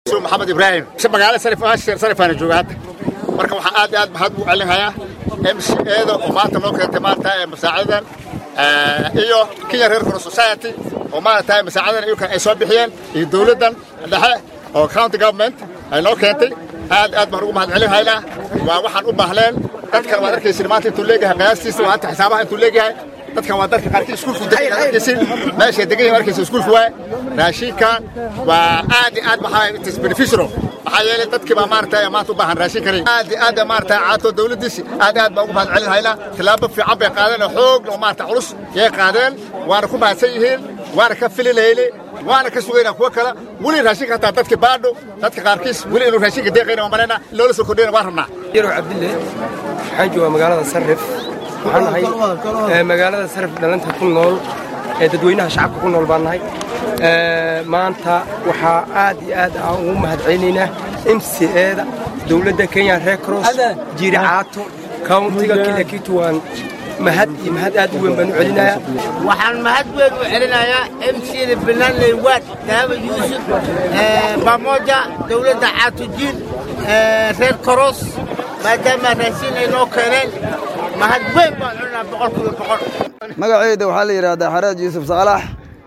maxamed ibraahim magaalo sarifaana jooga hadda marka waxaan aad iyo aad mahad u celinhayaa m c eeda oo maanta noo keentay maarata masaacidan iyo kenya reer cross society oo maarata masaacidan iyukan ay soo bixiyeen iyo dowladdan dhexe oo county government ay noo keentay aad aad baan ugu mahad celinhaynaa waa waxaan u baahleen dadkan waad arkaysin maanta intuu leeyahay qiyaastiisa waa hanta xisaabaha intuu leeyahay dadkan waa dadka qaarkii iskuulku degan arkaysin meeshay degan yihiin arkaysin iskuulku waaye raashinkan waa aad iyo aad maxaa it is beneficial maxaa yeelay dadkii baa maarata maanta u baahan raashin karay aad iyo aad maarata caato dawladdiisi aad aad baan ugu mahad celinhaynaa tillaabo fiican bay qaadeen oo xoog oo maarata culus yay qaadeen waana ku mahadsan yihiin waana ka filinayni waana ka sugaynaa kuwo kale weli raashinka hataa dadka baadho dadka qaarkiis weli inuu raashinka deeqayna waan malaynaa loola soo kordhayna waan rabnaa yarow cabdille waxaan joogaa magaalada sarrif waxaan nahay magaalada sarrif dhalanta ku nool ee dadweynaha shacabka ku nool baan nahay maanta waxaa aad iyo aad aan ugu mahad celinaynaa m c eeda dowladda kenya red cross jiiri caato countiga kilakitu waan mahad iyo mahad aad u weyn baan u celinayaa waxaan mahad weyn u celinayaa m cda belanley waad daawa yuusuf bamoja dowladda caatujiin reer koros maadaama raashin ay noo keeneen mahad weyn baan celinaa boqolkiiba boqol magacayda waxaa la yidhaahdaa xareed yuusuf saalax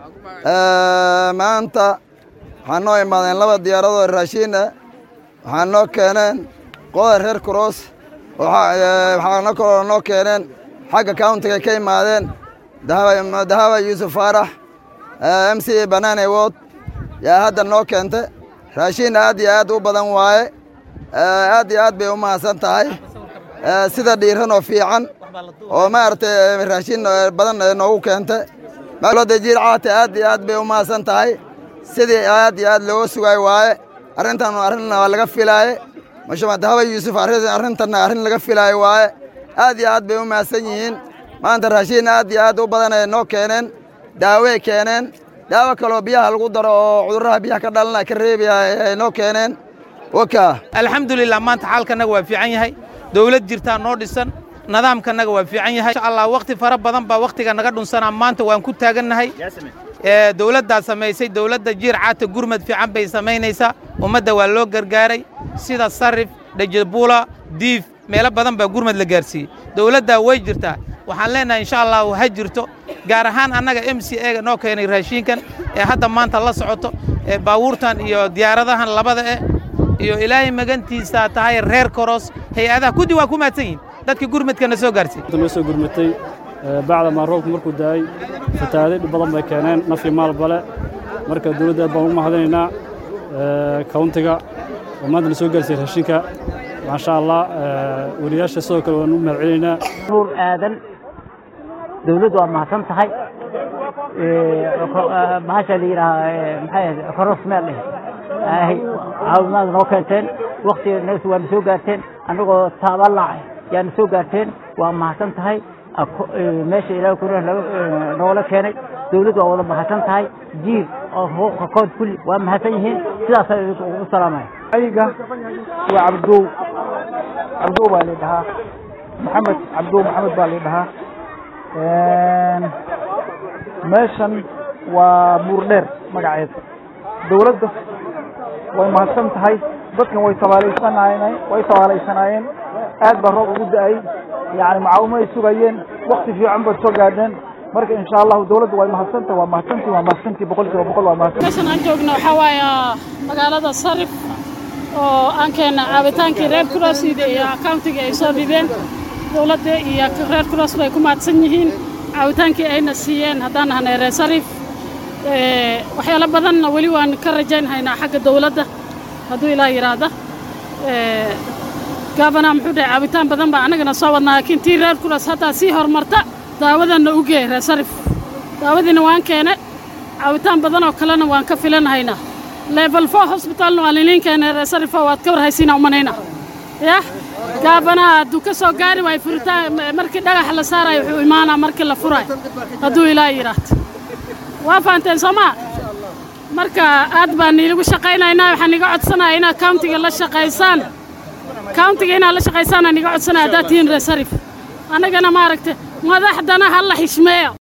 maanta waxaan noo imaadeen laba diyaaradoo raashiin ah waxaan noo keeneen qoda reer cross waxaana kaloo noo keeneen xagga countiga ka imaadeen dahaba yuusuf faarax m c banane wod yaa hadda noo keenta raashiin aad iyo aad u badan waaye aad iyo aad bay u mahadsan tahay sida dhiiran oo fiican oo maaragtay raashiin badan noogu keenta dowladda jiir caate aad iyo aad bay u mahadsan tahay sidii aad iyo aad looga sugaay waaye arrintan arrinna waa laga filaaye mashama dahaba yuusuf arrintanna arrin laga filaayo waaye aad iyo aad bay u mahadsan yihiin maanta raashiin aad iyo aad u badan ay noo keeneen daawey keeneen daawo kaloo biyaha lagu daro oo cudurraha biyaha ka dhalana ka reebaya ay noo keeneen waka alxamdulilah maanta xaalkanaga waa fiican yahay dowlad jirtaa noo dhisan nidaamkanaga waa fiican yahay insha allah wakhti fara badan baa wakhtiga naga dhunsanaa maanta waan ku taagannahay dowladdaa samaysay dowladda jiir caata gurmad fiican bay samaynaysaa ummadda waa loo gargaaray sida sarif dhajabuula diif meelo badan baa gurmad la gaarsiiyey dowladdaa way jirtaa waxaan leenahay insha allahu ha jirto gaar ahaan annaga m c ega noo keenay raashiinkan ee hadda maanta la socoto ee baabuurtan iyo diyaaradahan labada eh iyo ilaahay magantiisa tahay reer koros hay-adaha kuddi waa ku mahadsan yihin dadka gurmadkana soo gaarsiiy noo soo gurmatay bacda maa roobku markuu daayey fataaday dhib badan bay keeneen naf iyo maal bale marka dowladda aad baan ugu mahadinaynaa kauntiga oo maanta na soo gaarsiiyey raashinka maasha allah weriyaasha sidoo kale waan u mahad celinaynaa nuur aadan dowladdu waa mahadsan tahay bahasha la yidhaaha maxay koros meel dheh caawimaad noo keenteen waktiga waa na soo gaarteen annagoo taabalaac yaa na soo gaarteen waa mahadsan tahay meesha ilaahay kuna noola keenay dowladdu waa wada mahadsan tahay jiir oo xuquuqa kood kulli waa mahadsan yihiin sidaasa ugu salaamaya ayga waa cabdow cabdow baa la dhahaa maxamed cabdow maxamed baa la dhahaa meeshan waa buurdheer magaceeda dowladda way mahadsan tahay dadkan way tabaalaysanayeen way tabaalaysanaayeen aad baa roob ugu da-ay yani macaawimo ay sugayeen wakti fiican baad soo gaadheen marka insha allahu dowladda way mahadsantahay waa mahadsantii waa mahadsantii boqol kiiba boqol waa mahadsan meeshan aan joogno waxaa waaye magaalada sarif oo aan keena caabitaankii reer crossida iyo countiga ay soo dhibeen dowladda iyo reer cross bay ku mahadsan yihiin caawitaankii ayna siiyeen haddaan nahnay reer sarif waxyaalo badanna weli waan ka rajaynhaynaa xagga dowladda hadduu ilaah yidhaahda gaabana muxuu dhahay caabitaan badan baa annagana soo wadnaa laakiin tii reer kuras haddaa sii horumarta daawadanna u gee reer sarif daawadiina waan keene caabitaan badan oo kalena waan ka filanhaynaa level four hosbitalna waan liliin keenay reer sarifo waad ka warhaysiina umanayna yah gaabana hadduu ka soo gaari waayo furitaan markii dhagaxa la saarayo wuxuu imaanaa markii la furayo hadduu ilaah yidhaahdo waa fahanteen soomaa marka aad baan iilagu shaqaynaynaa waxaan iga codsanaya inaad countiga la shaqaysaan countiga inaad la shaqaysaan aan iga codsanaya haddaad tihiin reer sarif annagana maaragta madaxdana ha la xishmeeyo